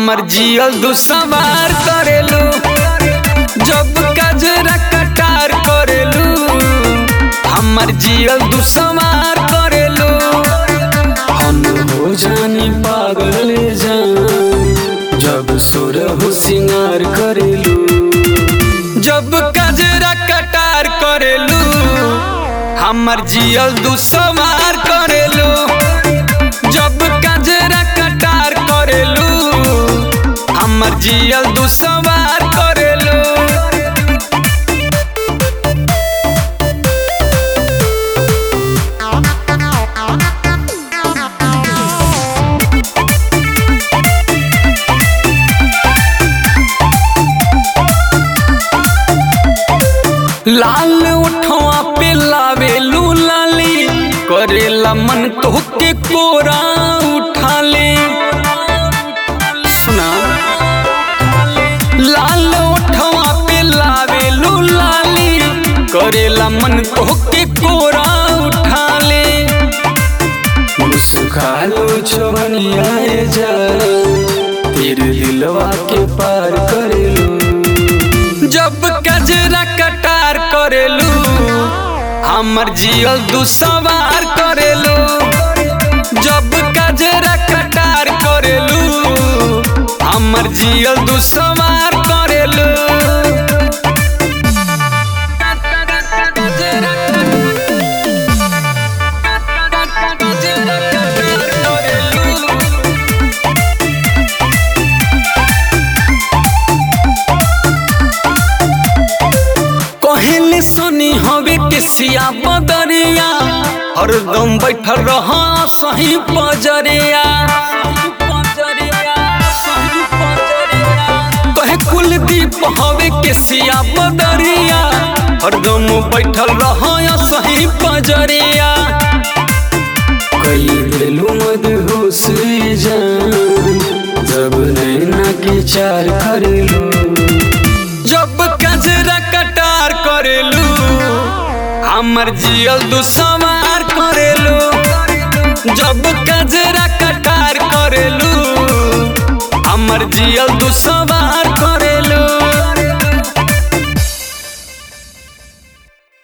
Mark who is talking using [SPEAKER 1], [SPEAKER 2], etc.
[SPEAKER 1] हमर जियल दुसवार करेलू जब कजरा कटार करेलू हमर जियल दुसवार करेलू हम हो जानी पागल जान जब सुर हो सिंगार करेलू जब कजरा कटार करेलू हमर जियल दुसवार करेलू जब कजरा कटार करेलू हमर जियल दुसवार करेलू लाल उठवा पे लावेलू लाली करेला मन तोहके कोरा उठा ले सुना लाल उठवा पे लावेलू लाली करेला मन तोहके कोरा उठा ले मुस्कालो चवनिया जा तेरे दिलवा के पार करेलू जब कजरा कटार करेलू हमर जियल दुसवार करेलू जब कजरा कटार करेलू हमर जियल दुसवार करेलू कहले सुनी हवे के सिया बदरिया हरदम बैठल रह सही पजरिया कहे कुलदीप हवे के सिया बदरिया हरदम बैठल रह सही पजरिया कई दिलू मदहोश जान जब नैना के चार करेलू जब कजरा कटार करेलू हमर जियल दुसवार करेलू जब कजरा कटार करेलू हमर जियल दुसवार